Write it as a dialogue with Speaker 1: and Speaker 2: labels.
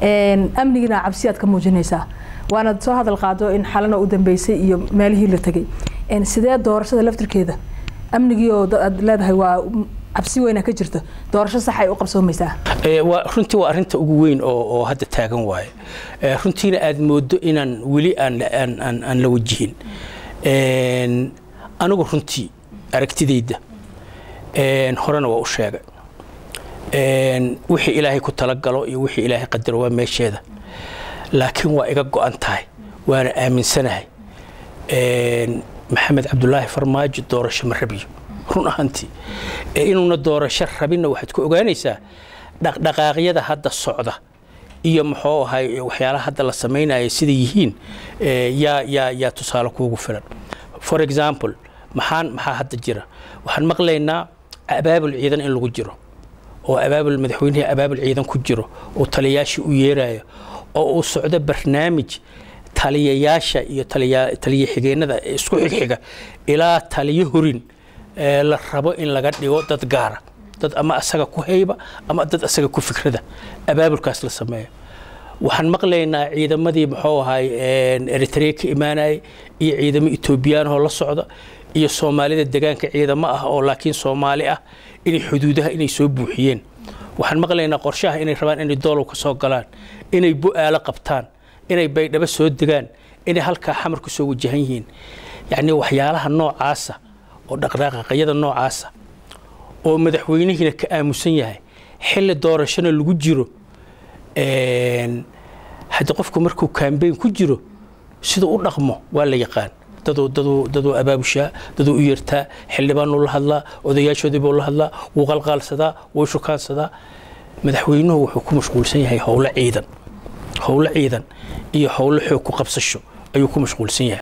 Speaker 1: amnigina cabsi aad ka muujinaysaa waana soo hadal qaado in xalana u dambeysay iyo meelihii la tegay sidee doorashada laftirkeeda amnigii oo aad leedahay waa cabsi weyna ka jirta doorasho sax ay u qabsoomaysaa
Speaker 2: runtii waa arinta ugu weyn oo hadda taagan waaye runtiina aad moodo inaan weli aan la wajihin anigu runtii aragtidayda horena waa u sheegay wixii ilaahay ku talagalo iyo wixii ilaahay qadaro waa meesheeda laakiin waa iga go-an tahay waana aaminsanahay maxamed cabdulaahi farmaajo doorasho ma rabiyo run ahaantii inuuna doorasho rabinna waxaad ku ogaanaysaa dhaqdhaqaaqyada hadda socda iyo muxuu ahay waxyaalaha hadda la samaynaya sida yihiin yaa yaa yaa tusaale kuugu filan for example maxaan maxaa hadda jira waxaan maqlaynaa abaabul ciidan in lagu jiro oo abaabul madaxweynihii abaabul ciidan ku jiro oo taliyayaashii u yeerayo oo uu socdo barnaamij taliyayaasha iyo taliya xigeenada isku xigxiga ilaa taliyo horin la rabo in laga dhigo dad gaara dad ama asaga ku hayba ama dad asaga ku fikrada abaabulkaas la sameeyo waxaan maqlaynaa ciidamadii muxuu ahay eritrea ka imaanayay iyo ciidamo etoobiyaan oo la socda iyo soomaalida degaanka ciidamo ah oo laakiin soomaali ah inay xuduudaha inay soo buuxiyeen waxaan maqlaynaa qorshaha inay rabaan inay doolow ka soo galaan inay bu-aalo qabtaan inay baydhabo soo degaan inay halkaa xamar ku soo wajahan yihiin yacni waxyaalaha noocaasa oo dhaqdhaqaaqyada noocaasa oo madaxweynihiina ka aamusan yahay xilli doorashona lagu jiro haddii qofku markuu kambeyn ku jiro siduu u dhaqmo waa la yaqaan daduu abaabushaa daduu u yeertaa xildhibaanuu la hadlaa odayaashoodiibuu la hadlaa wuu qalqaalsadaa wuu shukaansadaa madaxweynuhu wuxuu ku mashquulsan yahay howlo ciidan howlo ciidan iyo howlo xoog ku qabsasho ayuu ku mashquulsan yahay